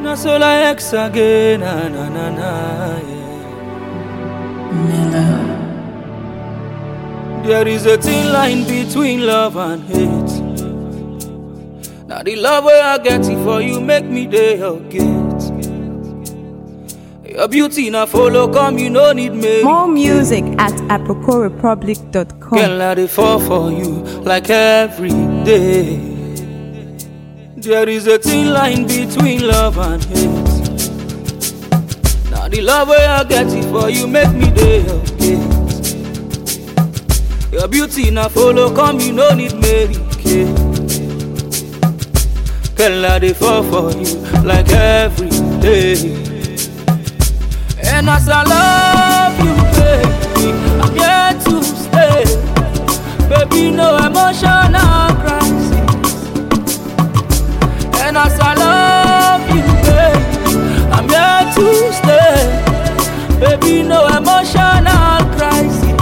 Na so like X again, na na na na. Yeah. Mellow. There is a thin line between love and hate. Now the love where I get it for you make me day your gate. Your beauty na follow come, you no need me. More music at aprocorepublic.com. Girl, I dey fall for you like every day. There is a thin line between love and hate. Now the love where I get it for you make me day your gate. Your beauty na follow come, you no need Mary Kay. Girl, I dey fall for you like every day. And as I love you, baby, I'm here to stay. Baby, no emotional crisis. And as I love you, baby, I'm here to stay. Baby, no emotional crisis.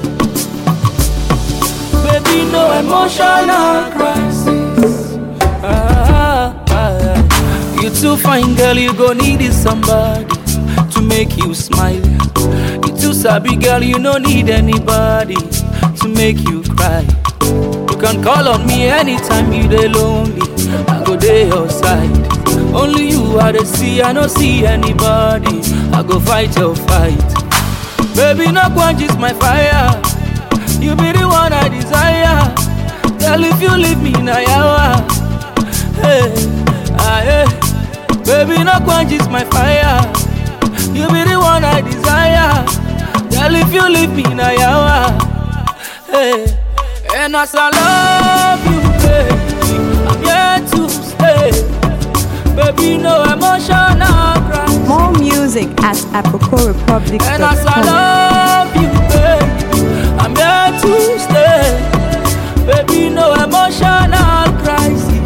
Baby, no emotional crisis. Ah, ah, ah. You too fine, girl, you gon' need is somebody to make you smile. You too sabi, girl, you no need anybody to make you cry. You can call on me anytime you dey lonely. I go dey your side. Only you I dey see, I no see anybody. I go fight your fight. Baby, no quench my fire. You be the one I desire. Girl, if you leave me na yawa. Hey, ah, hey. Baby, no quench my fire. You be the one I desire. Girl, if you leave me na yawa. Hey, and as I love you, baby, I'm here to stay. Baby, no emotional cry. More music at And as I aprocorepublic.com. love you, baby, I'm here to stay. Baby, no emotional crisis.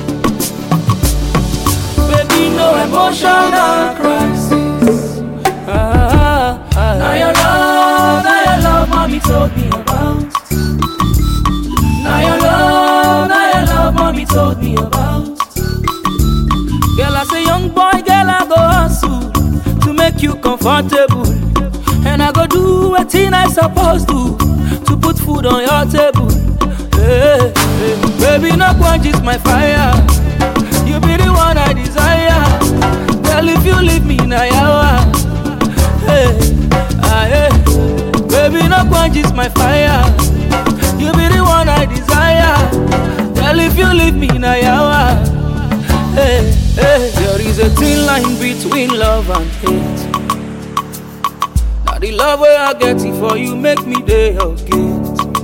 Baby, no emotional crisis. Ah, ah, ah. Now your love, now your love, mommy told me about. Now your love, now your love, mommy told me about. Girl, as a young boy, girl, I go hustle to make you comfortable. And I go do what I supposed to to put food on your table. Hey, hey. Baby, no quench my fire. You be the one I desire. Girl, if you leave me na yawa. Hey, ah, hey. Baby, no quench my fire. You be the one I desire. Girl, if you leave me na yawa. Hey, hey, there is a thin line between love and hate. Now the love where I get it for you make me day your gate.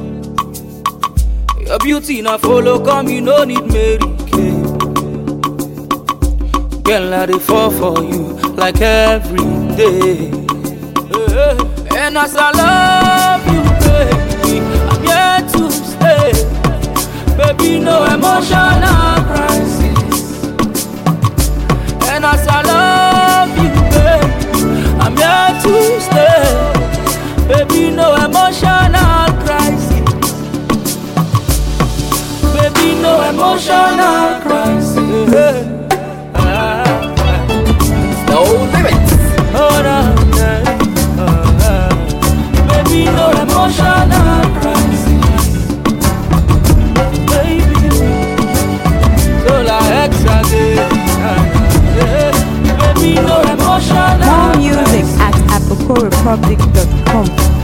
Your beauty na follow come, you no need Mary Kay. Girl, I dey fall for you like every day. Hey, And as I love you, baby, I'm here to stay. Baby, no emotional crisis. And as I love you, baby, I'm here to stay. Baby, no emotional crisis. Baby, no emotional crisis. Ah, ah. No limits. Oh, no, no. Oh, ah. Baby, no emotional crisis. Baby, so like X again. Ah, yeah. Baby, no emotional More music at aprocorepublic.com.